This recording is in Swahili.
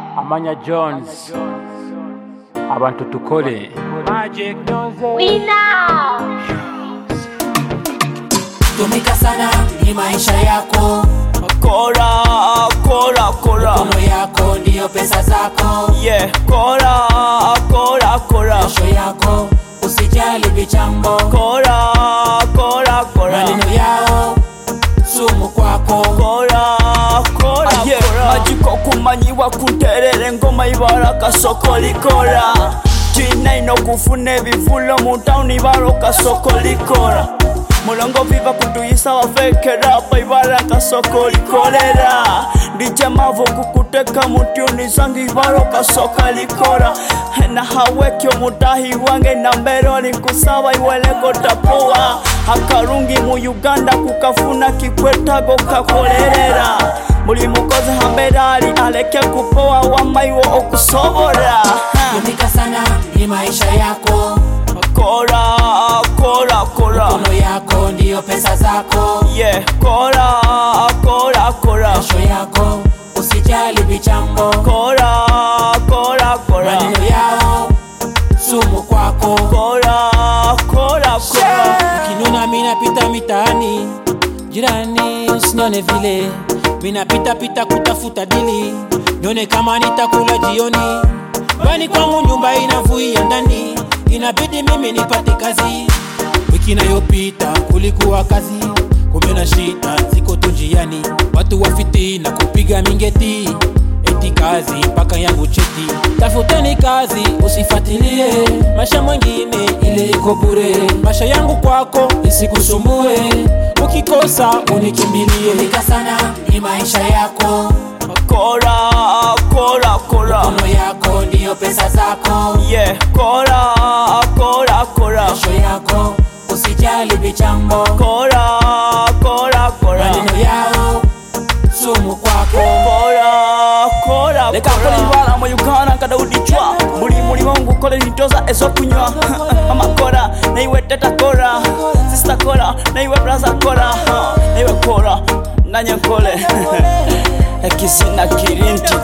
amanya jones abantu tukole tumika sana ni maisha yako Kora, kora, kora. mikono yako ndiyo pesa zako Yeah, kora, kora, kora. kesho yako usijali vichambo Kora, kora, kora. maneno yao sumu kwako Kora, kora, yeah. Majiko kumanyiwa kunterera engoma ibara kasoko likora tina ino kufuna ebivulo mu tawuni ibara kasoko likora mulongo viva kutuyisa bafekerapa ibara kasoko likolera ndije mavo kukuteka mutyuni zange ibara kasoka likora na hawekyo mutahi wange na mbero linkusaba iweleko tapuwa akarungi mu uganda kukafuna kikwetago kakolerera buli mukozi hamberali aleke kupowa wamaiwo okusobora tumika sana ni maisha yako kora kora kora mikono yako ndiyo pesa zako yeah kora kora kora kesho yako usijali vichambo kora kora kora maneno yao sumu kwako kora kora kora kinuna minapita mitaani jirani usinione vile minapita pita kutafuta dili nione kama nitakula jioni bani kwangu nyumba inavuia ndani inabidi mimi nipate kazi wiki inayopita kulikuwa kazi kumbe na shida ziko tu njiani watu wafiti na kupiga mingeti eti kazi mpaka yangu cheti tafuteni kazi usifatilie maisha mwengine ile iko bure maisha yangu kwako isikusumbue ukikosa unikimbilie nika sana ni maisha yako kora kora kora mikono yako ndiyo pesa zako yeah kora kora kora kesho yako usijali vichambo kora kora kora maneno yao sumu kwako kora kora leka kola ibala mu uganda nkadaudichwa buli mulimo ngukola nitoza ezokunywa mama kora naiwe teta kora sista kora naiwe braza kora naiwe kora nanye nkole ekizina kirinti